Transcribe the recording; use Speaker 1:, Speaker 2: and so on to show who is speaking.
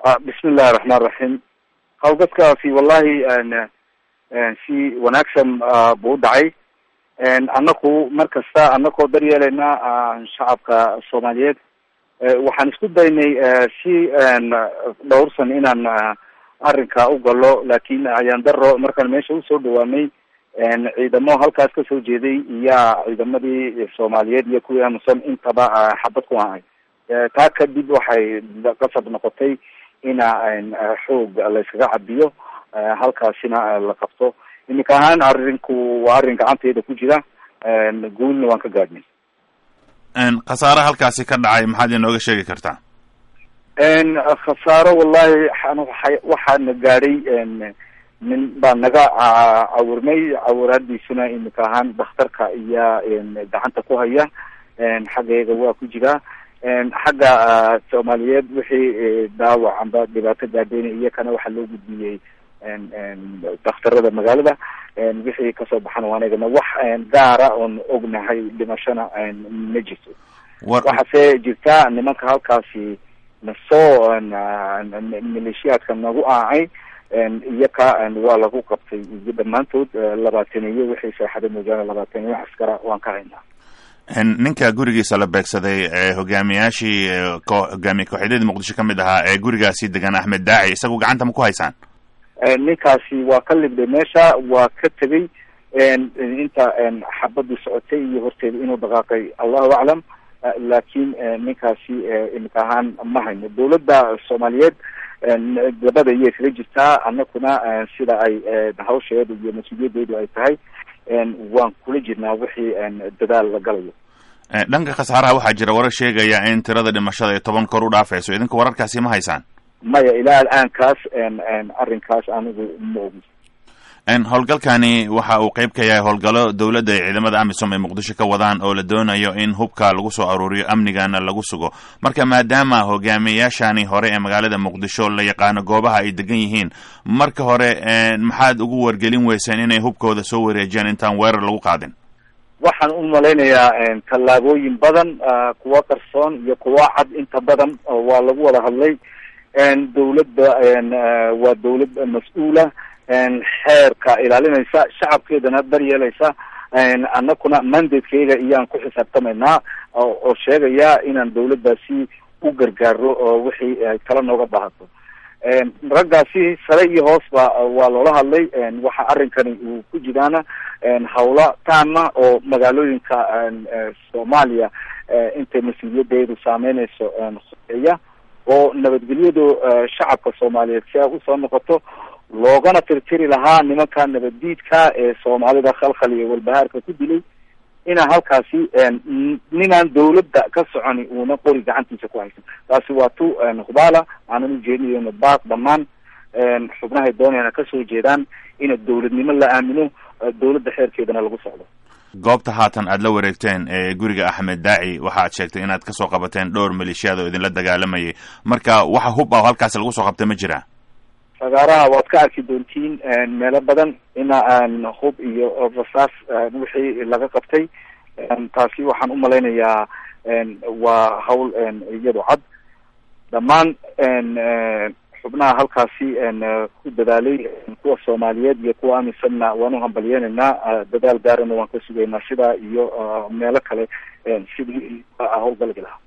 Speaker 1: bismi illahi raxmaan raxiim hawlgadkaasi wallahi si wanaagsan buu u dhacay annaku mar kasta anakoo daryeelayna shacabka soomaaliyeed waxaan isku daynay si dhowrsan inaan arrinka u galo laakin ayaan daro markaan meesha usoo dhawaanay ciidamo halkaas kasoo jeeday iyaa ciidamadii soomaaliyeed iyo kuwii amusan intaba xabad ku ahay taa kadib waxay qasab noqotay ina xoog layskaga cabiyo halkaasina la qabto iminka ahaan arrinku waa arrin gacanteeda ku jira guulna waan ka gaadhnay
Speaker 2: khasaare halkaasi ka dhacay maxaad inooga sheegi kartaa
Speaker 1: khasaaro wallahi waxaana gaadhay nin baa naga cawirmay cawiraadiisuna iminka ahaan dakhtarka iya gacanta ku haya xaggeega waa ku jiraa xagga soomaaliyeed wixii dhaawac amba dhibaato gaadheyna iyakana waxaa loo gudbiyey dakhtarada magaalada wixii kasoo baxana anagana wax gaara oon ognahay dhimashana ma jirto waxaase jirta nimanka halkaasi nasoo maleeshiyaadka nagu aacay iyaka waa lagu qabtay iyo dhammaantood labaataniyo wixii seexada moojaane labaataniyo askara waan ka haynaa
Speaker 2: ninka gurigiisa la beegsaday hogaamiyaashii hogaamiye kooxyadadii muqdisho ka mid ahaa ee gurigaasi degan axmed daaci isagu gacanta ma ku haysaan
Speaker 1: ninkaasi waa ka libday meesha waa ka tegay inta xabadu socotay iyo horteeda inuu dhaqaaqay allahu aclam laakin ninkaasi imika ahaan ma hayno dawladda soomaaliyeed labada iyay kaga jirtaa anakuna sida ay hawsheedu iyo mas-uuliyadeedu ay tahay waan kula jirnaa wixii dadaal la galayo
Speaker 2: dhanka khasaaraha waxaa jira warar sheegaya in tirada dhimashada ay toban kor u dhaafayso idinka wararkaasi ma haysaan
Speaker 1: maya ilaa al-aankaas arrinkaas anigu ma ogi
Speaker 2: howlgalkani waxa uu qeyb ka yahay howlgallo dowladda ay ciidamada amisom ay muqdisho ka wadaan oo la doonayo in hubka lagu soo aruuriyo amnigana lagu sugo marka maadaama hogaamiyayaashani hore ee magaalada muqdisho la yaqaano goobaha ay degan yihiin marka hore maxaad ugu wargelin weyseen inay hubkooda soo wareejiyaan intaan weerar lagu qaadin
Speaker 1: waxaan u malaynayaa tallaabooyin badan kuwa qarsoon iyo kuwa cad inta badan waa lagu wada hadlay dawladda waa dawlad mas-uula xeerka ilaalinaysa shacabkeedana daryeelaysa anakuna mandatekeyga iyaan ku xisaabtamaynaa oo sheegaya inaan dawladdaasi u gargaaro oo wixii kala nooga baahato raggaasi sare iyo hoosba waa loola hadlay waxa arrinkani uu ku jiraana hawla taama oo magaalooyinka soomaaliya intay mas-uuliyadeedu saameynayso hoseeya oo nabadgelyadu shacabka soomaaliyeed si ay usoo noqoto loogana tirtiri lahaa nimanka nabaddiidka ee soomaalida khalkhal iyo walbahaarka ku dilay inaa halkaasi ninaan dawladda ka soconi uuna qori gacantiisa ku haysan taasi waa tu hubaala aanan ujeedinayno baaq dhammaan xubnahay doonayana kasoo jeedaan ina dawladnimo la aamino dawladda xeerkeedana lagu socdo
Speaker 2: goobta haatan aada la wareegteen ee guriga axmed daaci waxaad sheegtay inaad kasoo qabateen dhowr maleeshiyaad oo idinla dagaalamayay marka waxa hub ah halkaasi lagu soo qabtay ma jiraa
Speaker 1: fagaaraha waad ka arki doontiin meelo badan ina hub iyo rasaas wixii laga qabtay taasi waxaan umalaynayaa waa hawl iyado cad dhammaan xubnaha halkaasi ku dadaalay kuwa soomaaliyeed iyo kuwa amisanna waan u hambalyenaynaa dadaal gaarana waan ka sugaynaa sidaa iyo meelo kale sidii howlgalgi lahaa